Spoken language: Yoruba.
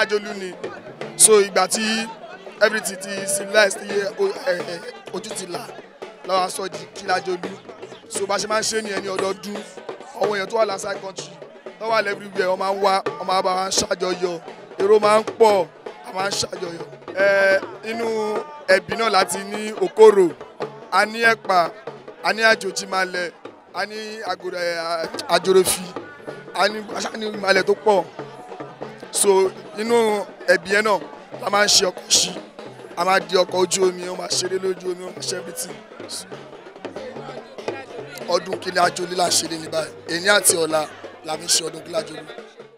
kílájolú ni so ìgbà tí everything ti civilized ti o- ẹ, ẹ, ojú ti là lọ́wọ́ aṣọ di kílájolú so bá ṣe máa ń ṣe nìyẹn ní ọdọọdún àwọn èèyàn tó wà lásán country tó wà everywhere wọ́n máa ń wá wọ́n máa bá wa ṣàjọyọ̀ èrò máa ń pọ̀ a máa ń ṣàjọyọ̀ ẹ inú ẹbí náà láti ní òkòrò a ní ẹ̀pà a ní àjòjìmalẹ̀ a ní àgòrò ẹ, àjòròfì a ní aṣá ní ìmalẹ̀ tó pọ̀ so inú ẹbí yẹn náà la máa ń ṣe ọkọ̀ sí a máa di ọkọ̀ ojú omi ó máa ṣeré lójú omi ó máa ṣe everything ọdún kílẹ̀ àjò lílà ṣeré ní báyìí èyí àti ọ̀la la fi ń ṣe ọdún kílẹ̀ àjò lílà.